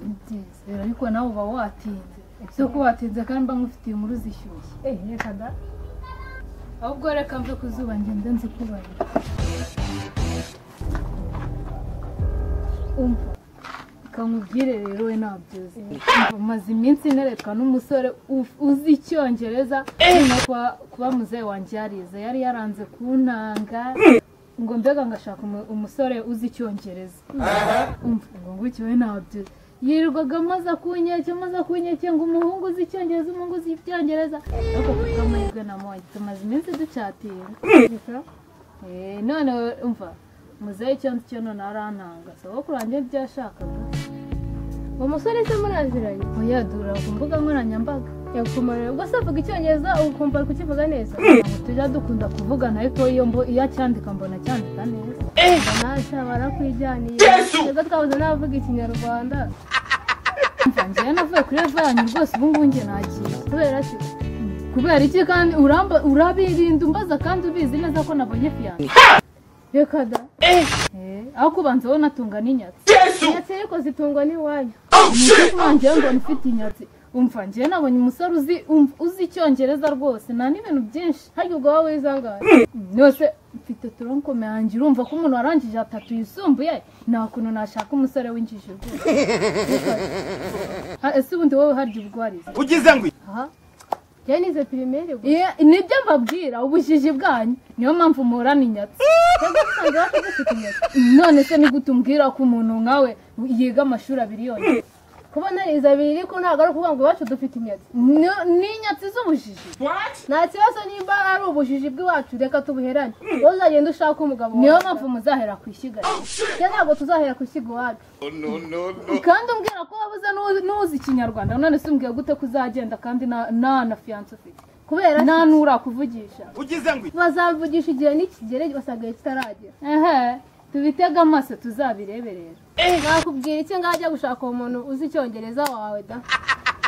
nzizera ariko nawe uba watinze zo ko watinze kandi mba nkufitiye inkuru zishyushye reka da ahubwo reka mve ku zuba ngende nzikubarira umva reka nkubwire rero we nabyoze umaze iminsi nereka n'umusore u- uzi icyongereza kuba- kuba muzehe wanjye yarize yari yaranze kuntanga ngo mbega ngashaka umu- umusore uzi icyongereza umva ngo ngutyo we nabyo yirirwaga amaze akunyeke amaze akunyeke ngo umuhungu uzi icyongereza umuhungu uzi ibyongereza ariko kuko amahirwe namonye tumaze iminsi ducatinga Eh, none umva muzehe icyo nzi cyo none arantanga sogokuru wanjye ntibyashakaga uwo musore se muraziranye uyadura ku mbuga nkoranyambaga yakumarira ubwo se avuga icyongereza ubu ukumva ari kukivuga neza ngo tujya dukunda kuvugana ariko iyo mbo iyo acyandika mbona acyandika neza ntacyo barakwijyaniye ubwo twabuze n'abavuga ikinyarwanda Umva, njyewe navuye kuri eva yanyu rwose ubu ngubu njye nagiye kubera ki kubera iki kandi uramba urabirinda umbaza kandi ubizi neza ko nabonye fiyanse reka da aho kubanza wowe natunga n'inyatsi inyatsi ariko zitungwa n'iwanyu wanjyewe mbona ufite inyatsi umva njyewe nabonye umusore uzi umva- uzi icyongereza rwose nta n'ibintu byinshi harya ubwo wowe wizangaye yose mfite turonkome yanjye urumva ko umuntu warangije atatu yisumbuye nta kuntu nashaka umusore w'injiji rwose Ha, ese ubundi wowe harya ubwariza ugize ngo aha byanize pirimeri ubwo Iya, nibyo mbabwira ubujiji bwanyu niyo mpamvu muhorana inyatsi usanga batagifite inyatsi none se nigute umbwira ko umuntu nkawe yiga amashuri abiri yonyine kubona riza abiri ariko ntabwo ari ukuvuga ngo iwacu dufite inyatsi Ni- ni inyatsi z'ubujiji nta kibazo nimba ari ubujiji bw'iwacu reka tubuherane wowe uzagenda ushaka umugabo niyo wawe. mpamvu muzahera ku ishyiga Njye ntabwo tuzahera ku ishyiga iwacu kandi umbwira ko wabuze n'u- n'uzi ikinyarwanda none se umbwira gute ko uzagenda kandi nta nta na fiyanse ufite kubera nta n'urakuvugisha ugize ngo bazavugisha igihe nikigere basagaye kitaragera ehe tubitege amaso tuzabirebe rero nakubwira iki ngajya gushaka uwo muntu uzi icyongereza wawe da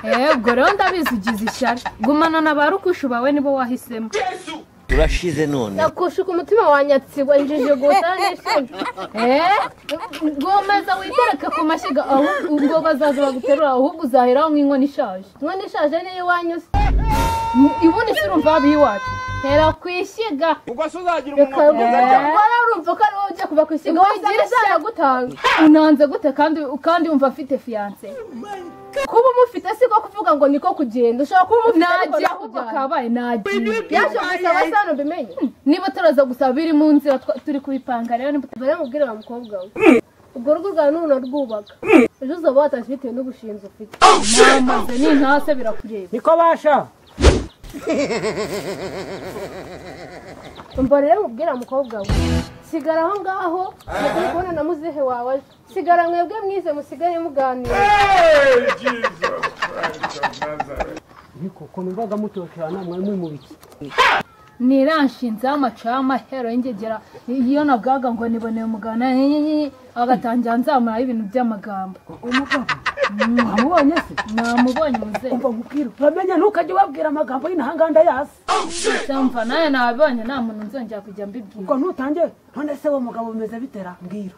eee ubwo rero ndabizi ugize ishyari gumana na ba rukushu bawe nibo wahisemo turashize none nakushuka umutima wa nyatsibwa injiji gusa n'ishimwe gomeza witereke ku mashyiga aho ubwo bazaza baguterura ahubwo uzaheraho nk'inkono ishaje none ishaje niyo iwanyu se ibundi si urumva haba iwacu hera ku ishyiga ubwo se uzagira reka umunwa ngo kugeza ryari wari urumva ko ari wowe ugiye kuva ku ishyiga Ngo wowe uzajya ushaka gutanga unanze gute kandi kandi wumva afite fiyanse kuba umufite si ko kuvuga ngo niko kugenda ushobora kuba umufite ariko najya ahubwo nakujyana akabaye nagiye byaje gusaba se hano mbimenye niba turaza gusaba biri mu nzira twa- turi kubipanga rero niba mbere mubwire wa mukobwa we ubwo rugo rwawe n'umuntu arwubaka ejo uzaba watashye bitewe n'ubushinzi ufite tutamaze ni ntase birakureba niko basha umva rero mubwira mukobwa we sigara aho ngaho mukuru kubona na muzehe wawe aje sigara mwebwe mwize musigaye muganira ariko ukuntu mbaga mutosherana mwari muri mu biki niranshinzeho amacaba amahero y'ingegera iyo nabwaga ngo niboneye umugana agatangira nzamuraho ibintu by'amagambo umugabo wamubonye se namubonye muzehe umva nkubwira uramenye ntukajya ubabwira amagambo y'intahanganda yasi Samva nawe nabonye nta muntu nzongera kujya mbibwira ubwo ntutange none se uwo mugabo bimeze bitera mbwira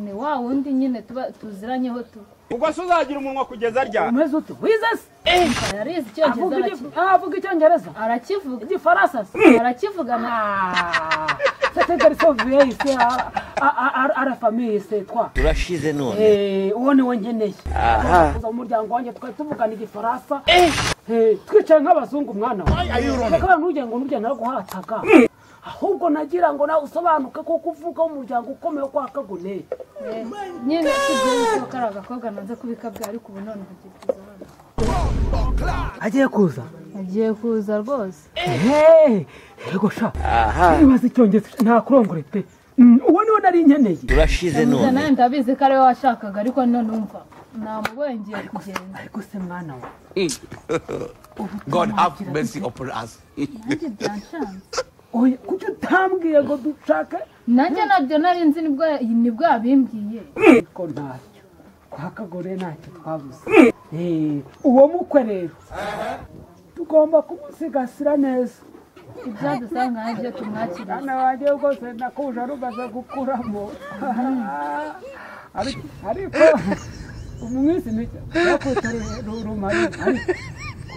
ni wa wundi nyine tuba tuziranyeho tu ubwo se uzagira umunwa kugeza ryari umeze ute wize se Umva, yarize icyongereza avuga araki- igifu- avuga icyongereza arakivuga igifaransa se arakivuga na sete garison viyeyi se a- a- a- a- ara famiye se twa turashize none Eh, uwo niwe nkeneye kuza mu muryango wanjye twari tuvugana igifaransa Eh, twicaye nk'abazungu mwana wawe ntujye ngo nujye naguhataga ahubwo nagira ngo nawe usobanuke ko kuvuga umuryango ukomeye kwa kaguneye nyine tubyere ko ari agakobwa nanze kubikabwa ariko ubu none hagiye kuza abana. agiye kuza agiye kuza rwose Eh, yego sha nibaza icyongezo ntakurongore pe Mm, uwo niwe nari nkeneye turashize Muze none nawe ndabizi ko ari we washakaga ariko none umva namubonye ngiye kugenda ariko se mwana we God have mercy upon us. nanjye byanshanze oya kuki utambwiye ngo dushake nanjye nabyo nari nzi nibwo nibwo yabimbwiye ariko ntacyo kwa kagore ntacyo twabuze Eh, uwo mukwe rero tugomba kumusigasira neza ibyadusanga nibyo tumwakiriye mwana wanjye rwose nakuja rumaze gukuramo ariko ariko ubu mwese mwiza bakotora rumari ariko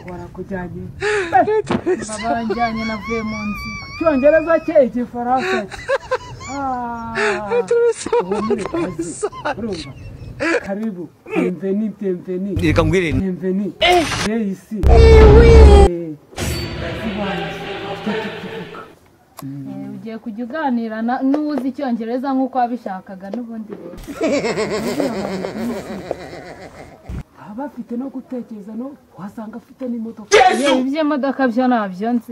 barakujyanye Eh, baba banjyanye navuye mu nzira icyongereza cye igifaransa cye Ah, uhumure kazi. Urumva? karibu bienveni bienveni reka ngwirinde bienveni je ici Eh, bazi banjye, tujye tukivuga. Eh, ugiye kujya uganira na- n'uwuzi icyongereza nk'uko wabishakaga n'ubundi rero baba bafite no gutekereza no wasanga afite n'imodoka yewe iby'imodoka byo nabyo nzi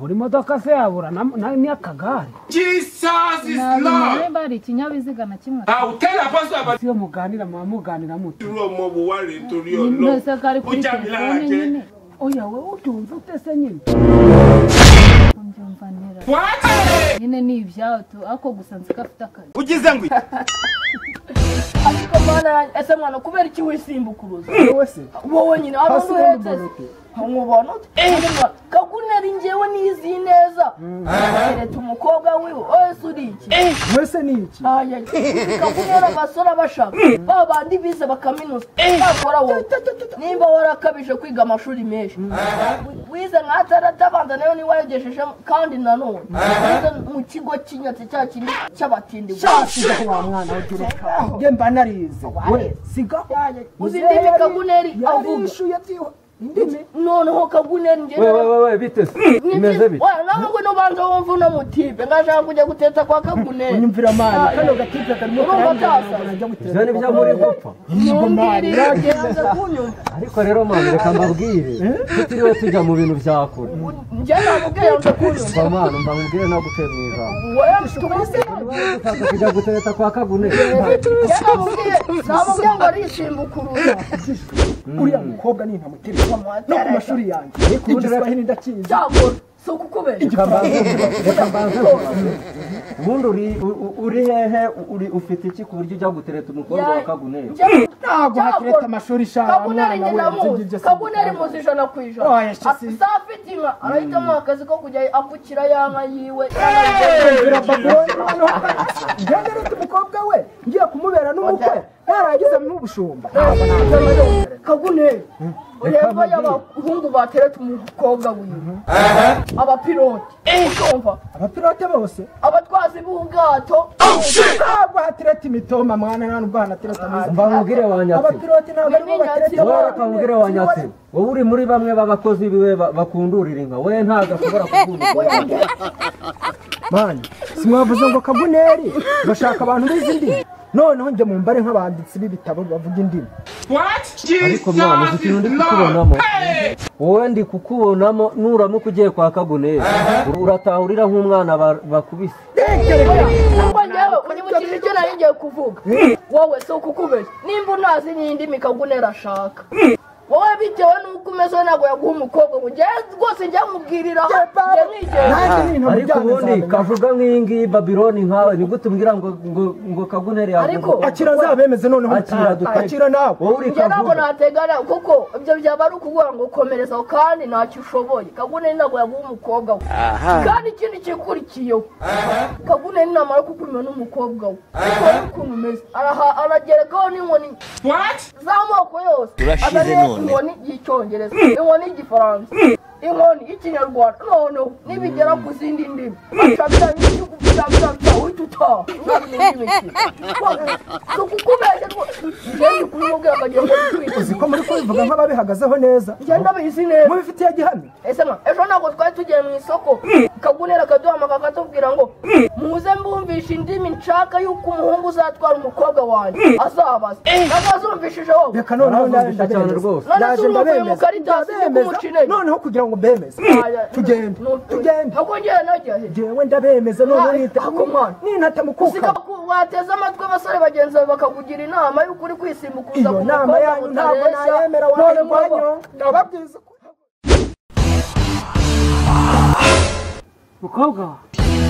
buri modoka se yabura na- na- n'akagare Jesus is ntabwo Lord. niba hari ikinyabiziga na kimwe I'll tell Apostle about iyo muganira muba muganira muti Romo Buwari to your Lord. mwese ko ari kuri Ujya telefone milage. nyine oya wowe ubyumva ute se nyine kumbyumva nera What? nyine ni ibyawe tu ako gusa nzi ko afite akazi ugize ngo iki? ariko mwana ese mwana kubera iki wisimbukuruza wowe se wowe nyine abantu Hasi uhetse mbona ute? nkubona ute Kandi mwana, kaguneri ngewe nizi neza kereta umukobwa wiwe wese uri iki mwese ni iki Aya, kagunera abasore abashaka ba bandi bize bakaminuza bakora wowe nimba warakabije kwiga amashuri menshi wize nka tarata abanza nayo niba wayogesheje kandi nanone wize mu kigo cy'inyatsi cya kindi cy'abatindi sigaho wa mwana w'ugereka njye mba narize we sigaho uzi indimi kaguneri avuga yarishuye byiwe indimi noneho kaguneri ngewe wewe bite se imeze bite nange nubanza wumva uno mutipe ngashaka kujya guteta kwa kaguneri nyumvira amani Ah, kano gatipe karimo urumva byasa. ibyo ni byo muri gupfa ntumbwirire ugenze kunyumva ariko rero mama reka mbabwire tutiriwe tujya mu bintu bya kure njye namubwiye ngo kunyumva mama mba mubwire no gutera mu ijambo wowe tumaze ushaka kujya gutereta kwa kagune njye namubwiye namubwiye ngo arishingukuruza uriya mukobwa ni ntamutere no ku mashuri yanjye igiswahili ndakizi byagora si ukukubeshya Reka mbanze- reka mbanze mvuge. ubundi uri u- u- uri hehe uri ufite iki ku buryo ujya gutereta umukobwa wa kagune ntabwo hakireta amashuri shara mwana kabuneri njye we ibyo ndamuzi byose kabuneri muzi ijana ku Oh, ijana yes, she- asa afite inka arahitamo akazi ko kujya apfukira ya nka yiwe bira baboni hano njye narete umukobwa we ngiye kumubera n'umukwe yaragize n'ubushumba kaguneri ureba abahungu bateretse umukobwa wiwe abapiloti urumva abapilote bose abatwazi b'ubwato ntabwo hatereta imitoma mwana nta nubwo hanatereta amazina mbamubwire wa nyatsina abapilote ntabwo aribo Ni batereta nyatsi. wowe reka mubwire wa nyatsina wowe uri muri bamwe b'abakozi biwe ba- bakundurira inka we ntabwo ashobora kugundurira inka. mani simwavuze ngo kaguneri bashaka abantu bizi indimi noneho njye mu mbare nk'abanditsi b'ibitabo bavuga indimi What? ariko mwana uzi Jesus ikintu ndi is Lord. kukubonamo wowe ndi kukubonamo nuramuka ugiye kwa kagune urataha urira nk'umwana ba- bakubise nubwo njyewe unyibukije icyo nari ngiye kuvuga wowe si ukukubeshya nimba unazi nyindimi kaguneri ashaka wowe bitewe n'uko umeze ntabwo yaguha umukobwa ngo njyewe rwose njye mubwiriraho njye mwigera nanjye n'ibintu ariko bijyanye ubundi nzamenya. kavuga nk'iyi ngiyi babironi nkawe ni gute umbwira ngo ngo ngo kaguneri yawe Ariko- akira azabemeze noneho akira mutaha. duteke akira nawe wowe uri njye ntabwo kavuga nategana kuko ibyo byaba ari ukuvuga ngo komereza aho kandi ntacyo ushoboye kaguneri ntabwo yaguha umukobwa we kandi ikindi kikurikiyeho kaguneri namara kukurima n'umukobba we bitewe n'ukuntu umeze araha- aragerekaho n'inkoni What? z'amoko yose Urashize Azanye none. inkoni y'icyongereza inkoni y'igifaransa inkoni y'ikinyarwanda noneho nibigera ku zindi ndimi acabira y'igihugu cyabira bya uhita utaha si ukukubeshya rwose njye ndi kubimubwira akagiye ngo uzi twite ko muri kubivuga nk'ababihagazeho neza ngenda bizi neza mubifitiye gihamya ese mwa ejo ntabwo twari tugiye mu isoko kagunera akaduhamagara akatubwira ngo muze mbumvishe indimi nshaka y'uko umuhungu uzatwara umukobwa wanjye azabaza ntabwo wazumvishije wowe reka noneho Barazumvisha ndaje cyane ndabemeza. rwose. None Ndaje se urumva uyu ndabemeza. mukarita yasize Ndabemeza. kumucineni? noneho kugira ngo mbemeze tugende tugende ntakongera najyahe jewe ndabemeza noneho Ah, nita ako mwana. ninata mukuka wateze amatwi abasore bagenzi bawe bakakugira inama y'uko uri kwisimbukuza iyo ku nama mukobwa yanyu ntabwo mutareshya. nayemera None wakayirwanyo murumva, ndababwiza ukuri. mukobwa wa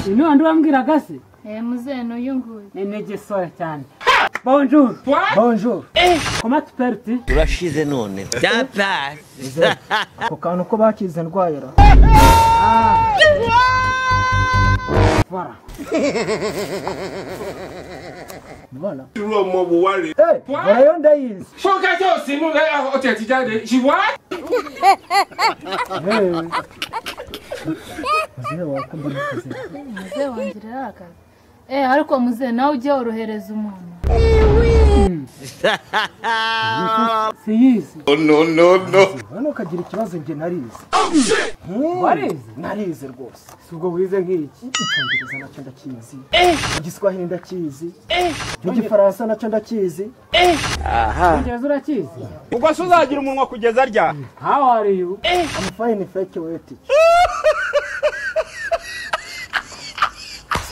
uyu ni wa ndi wambwiraga se Eh, muzehe nuyunguye nenege soya cyane bonjour bonjour comment tu peux tu urashize none byapasi ako kantu ko bakize ndwayira Voilà. voilà. irú ọmọ wo wá rèé. Hey, voyons Daïs. ṣọ́kẹ́ tó sí inú rẹ̀ ó tiẹ̀ ti jáde ṣì wá. Hey. Mzee wako mbona kese? muzehe wanjye arakaze eee ariko muzehe nawe ujye worohereza umuntu Siyizi. no no no no. Hano kagira ikibazo nje narize. Warize? Narize rwose. Subwo wize nk'iki? Icyongereza nacyo ndakizi. Igiswahili ndakizi. Igifaransa nacyo ndakizi. Icyongereza urakizi? ubwo se uzagira umunwa kugeza ryari How are you? I'm fine if I can wait.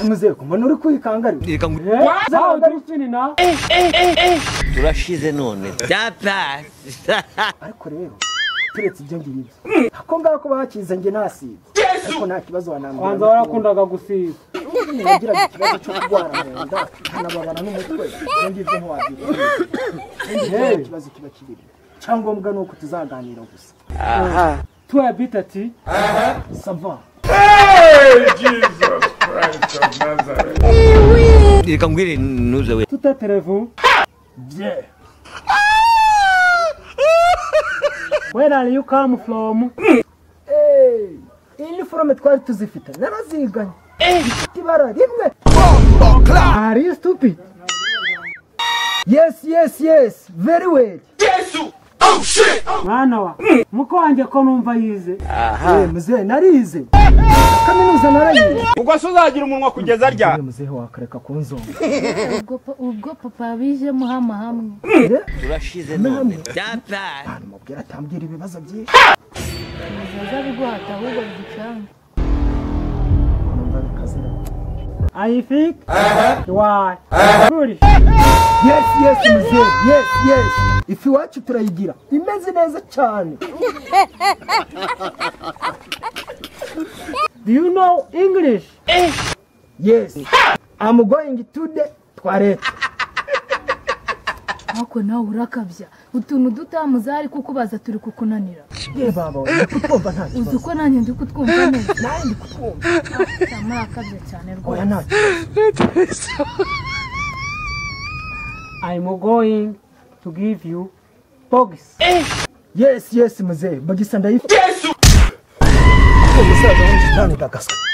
Mzee, mbona uri kwikangari? Reka ngo How do you feel now? turashize none byapfa ariko rero turetse ibyo ngibyo ako ngako bakize njye nasibye ariko nta kibazo wanambwira Kwanza warakundaga gusiza. nagiraga ikibazo cyo kurwara mu nda nkanababara n'umutwe ibyo ngibyo ntiwabyitaho Hey. ikibazo kiba kibiri icyangombwa ni uko tuzaganira gusa Tuwa bita ti? sava Hey, Jesus Christ of Nazareth. reka ngwire ntuze we Tuta televu? bye Where are you come from? iniforume twari tuzifite naraziganye ifite ibara rimwe Are you stupid? yesi yesi yesi very well Mwana wa. Muko wanjye ko numva yize. Eh, muzehe narize kaminuza narayize ubwo se uzagira umunwa kugeza ryari Eh, muzehe wakareka kunzonga ubwo pa- ubwo papa bijemo hama hamwe turashize none byapfa mubwira atambwira ibibazo byinshi bizaza biguhata ahubwo bigicange numva bikazira I think. Why? Foolish. yes yes muzehe yes yes ifu iwacu turayigira imeze neza cyane Do you know English? yes I'm going to the toilet ariko nawe urakabya utuntu dutamuza ariko ukubaza turi kukunanira ye baba uri kutwumva nta uzi kibazo uko nanjye ndi kutwumva neza nanjye ndi kutwumva murakabya cyane oya rwose nta kibazo I'm going to give you box. yes yes muzehe bagisa ndayifite yesu umusaza w'injitani ndagaswe